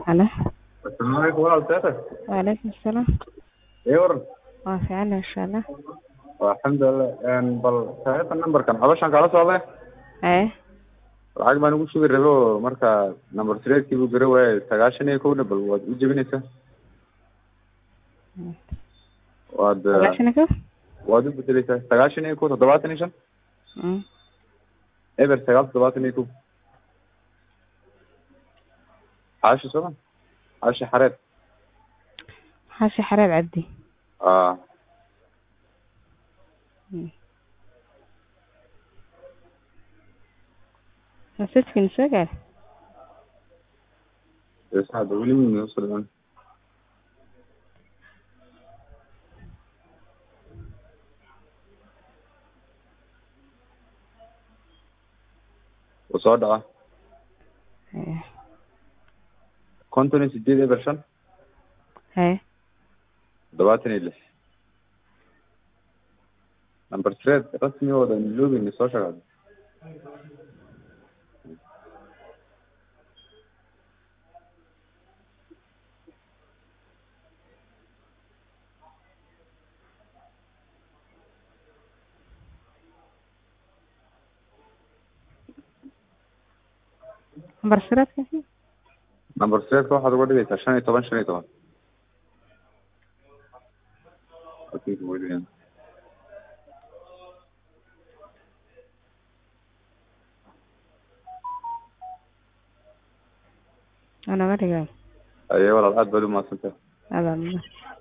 Halo. Assalaamu calaykum walaal seeqe Waalaikum salaam. ii waran Waa fiican insha Allah. waa alxamdulilah Een, bal saaxiibka numberkan cabashaan kala socday Haye. lacag baan ugu sugi rabay oo marka number threedkii buu gara waayay sagaashan iyo kowna bal waad u jebinaysaa waad eh, Sagaashan iyo kow? waad u bedeleysaa sagaashan iyo kow toddobaatan iyo shan Mm. eber sagaal toddobaatan iyo kow caashi sooma caashi xareed Xaashi Xareed Cabdi. aa Mm. Masajkiina soo gaar. saada weli noo soo dhiman wuu soo dhaca Haye. konton iyo sideed eber shan Haye. toddobaatan iyo lix number threed rasmigooda login soo sheegay Lambar siraadka? number threedka waxaad uga dhigaysaa shan iyo toban shan iyo toban Okay, wait, Waa naga dhigaa. aye walaal aad baad u mahadsantahay Adaa